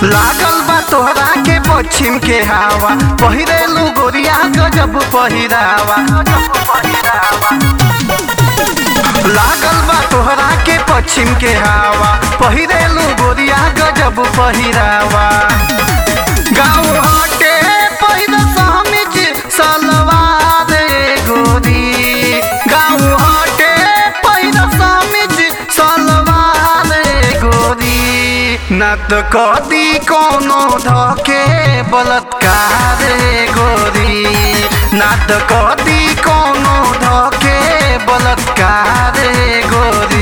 लागल बा तोहरा के पश्चिम के हवा पहिरेलू गोरिया गजब पहिरावा लागल बा तोहरा के पश्चिम के हवा पहिरेलू गोरिया गजब पहिरावा गाँव हटे पहिर समिज सलवार गोरी गाँव हटे पहिर समिज सलवार गोरी न त कदी कोनो धके बलात्कार गोरी न त कदी कोनो धके बलात्कार गोरी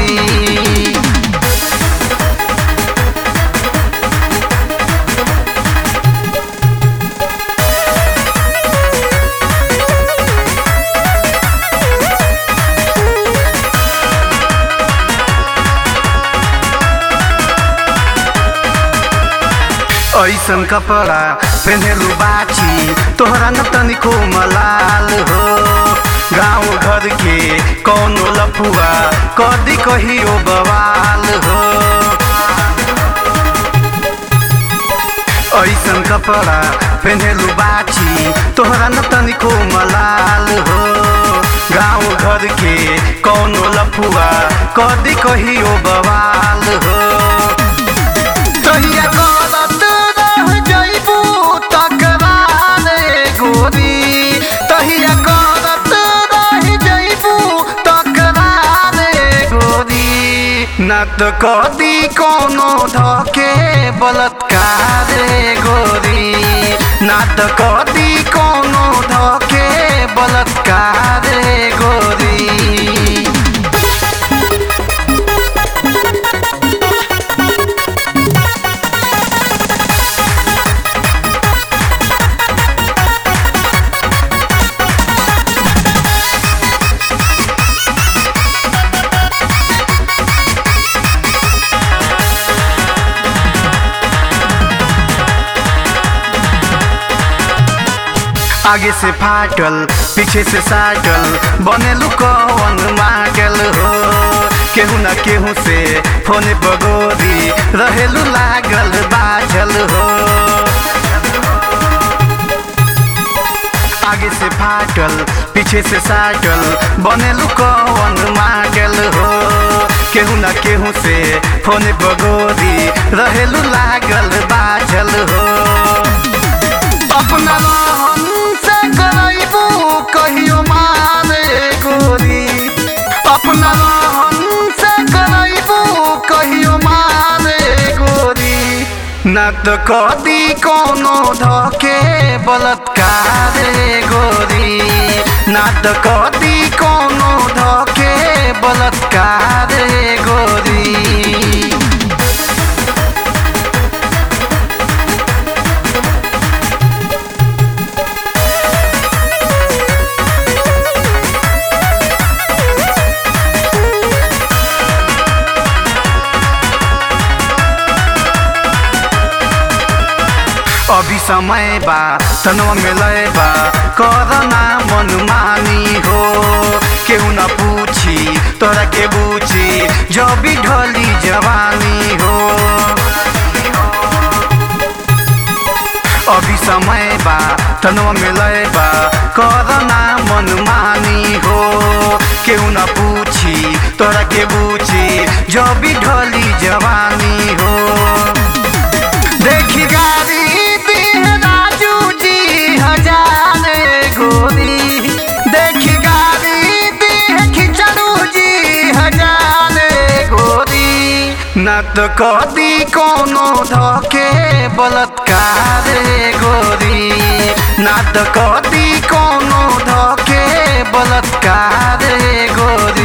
ऐसन कपड़ा पहनेलू बाची तोहरा न तनिको मलाल हो गाँव घर के कौनो लफुआ कदी कहियो बवाल हो ऐसन कपड़ा पहनेलू बाची तोहरा न तनिको मलाल हो गाँव घर के कौनो लफुआ कदी कहियो बवाल हो तहिया करत रह जइबू तकरार गोरी तहिया करत रह जइबू तकरार गोरी न त कदी कोनो धके बलात्कार गोरी न त कदी कोनो धके बलात्कार गोरी आगे से फाटल पीछे से साटल बनेलू कौन मागल हो केहू न केहू से फोने पगोरी रहेलू लागल बाझल हो आगे से फाटल पीछे से साटल बनेलू कौन मागल हो केहू न केहू से फोने पगोरी रहेलू लागल बाझल हो अपना रहन से करैबू कहियो मारे गोरी अपना रहन से करैबू कहियो मारे गोरी न त कदी कोनो धके बलात्कार गोरी न त कदी कोनो धके बलात्कार गोरी अभी समय बा तनवा में लय बा करना मनमानी हो केहू न पूछी तोरा के बूझी जब भी ढली जवानी हो अभी समय बा तनवा में लय बा करना मनमानी हो केहू न पूछी तोरा के बूझी जब भी ढली जवानी हो देखी गाड़ी दीह राजू जी हजार गोरी देखी गाड़ी दीह खिचड़ू जी हजार गोरी न त कदी कोनो धके बलात्कार गोरी न त कदी कोनो धके बलात्कार गोरी